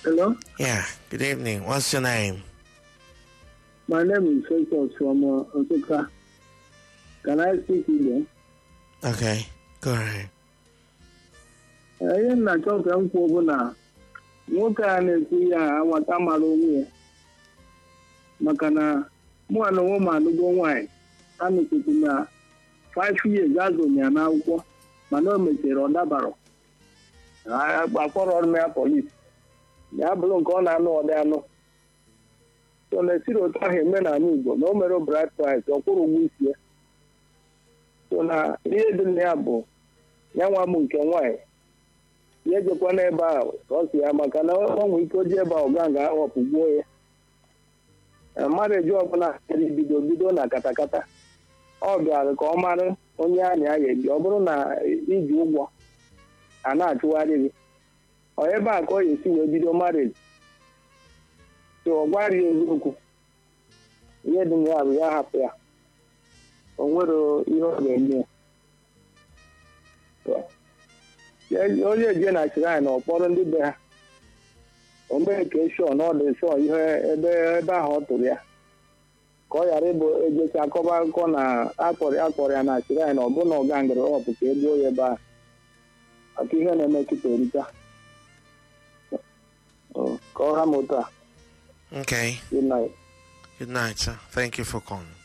Hello, Yeah, good evening. What's your name? my name is Festus from uh, Osaka. Can I speak Igbo? Okay, go ahead. Eh, Ihe m na-achọ ka m kwuo bụ na nwoke a na-ekwu ya anwata mara onwe ya maka na mụa na onwe m alụgo nwaanyị a mechetu na 5 years azụrụ ya n'akwụkwọ mana o mechara ọ dabara akpọrọ ọrụ ya polis ya bụrụ nke ọ na-anụ ọdị anụ so na esiri otu ahụ eme n'ala Igbo na o mere bright price ọ kwụrụ ụgwọ isi ya so na ihe dị na ya bụ ya nwa m nke nwaanyị ya ejekwa n'ebe ahụ ka ọ si ya maka na ọ nwere ike o ji ebe ahụ gaa nga ahọpụ gbuo ya Eh, mmadụ eji ọbụla chọrọ ibido bido na katakata ọ bịara ka ọ mara onye a na ya ebi ọ bụrụ na iji ụgwọ a na-achụgharị gị ọ ebe a ka ọ ga-esi wee bido marriage so ọ gwara ya eziokwu ihe dị na ya bụ ya hapụ ya o nwere ihe ọ ga-eme ya Ya- onye eje na shrine na ọkpọrọ ndị be ha o mee ka shọ na ọ dị shọ ihe ebe ebe ahụ ọ tụrụ ya ka ọ ghara ịbụ ejecha akọba akụkọ na akpọrọ akpọrọ ya na shrine ọ bụ na ọ gangere ọpụ ka e gbuo ya ebe ahụ maka ihe na-eme kịta erika ka ọ ha m otu a Okay, good night. good night, sir. Thank you for calling.